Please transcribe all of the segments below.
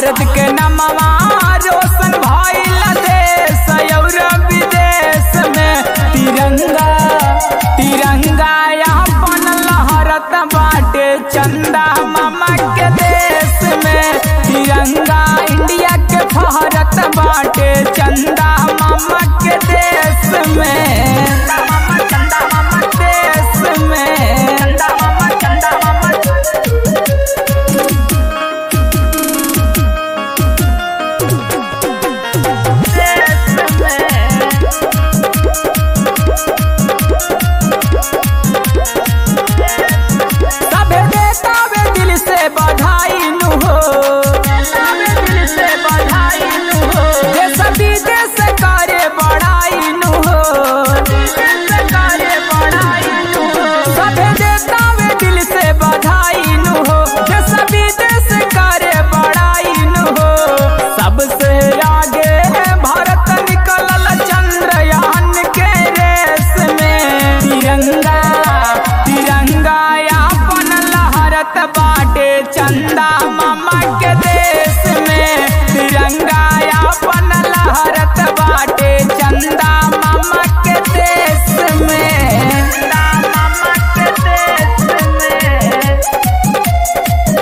भारत के नमवा रोशन भइल देश और विदेश में तिरंगा तिरंगा अपन लहरत बाटे चंदा मामा के देश में तिरंगा इंडिया के फहरत बाटे चंदा मामा के देश में चंदा मामा चंदा मामा देश में चंदा मामा चंदा मामा सबे देता वे दिल से बधाई नु हो दिल से बधाई नु हो देश विदेश करे बड़ाई नु हो करे बड़ाई नु हो सबे देता वे दिल से बधाई नु हो देश विदेश करे बड़ाई नु हो सबसे आगे भारत निकलल चंद्रयान के रेस में तिरंगा तिरंगा अपन लहरत बाटे चंदा मामा के देश में तिरंगा अपन लहरत बाटे चंदा मामा के देश में चंदा मामा के देश में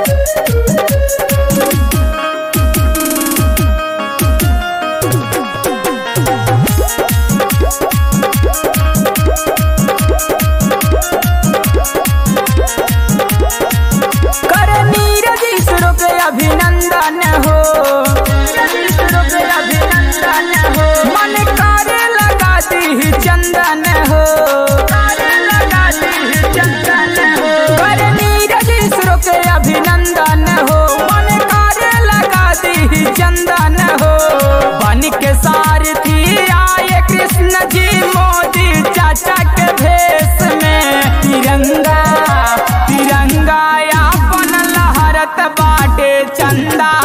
कर नीरज इसरो के अभिनंदन हो इसरो के अभिनंदन हो मन करे लगा दी चंदन हो लगा दी चंदन हो कर नीरज इसरो के अभिनंदन हो मन करे लगा दी चंदन हो बन के सारथी आए कृष्ण जी मोदी चाचा के भेष में तिरंगा तिरंगा अपन लहरत बाटे चंदा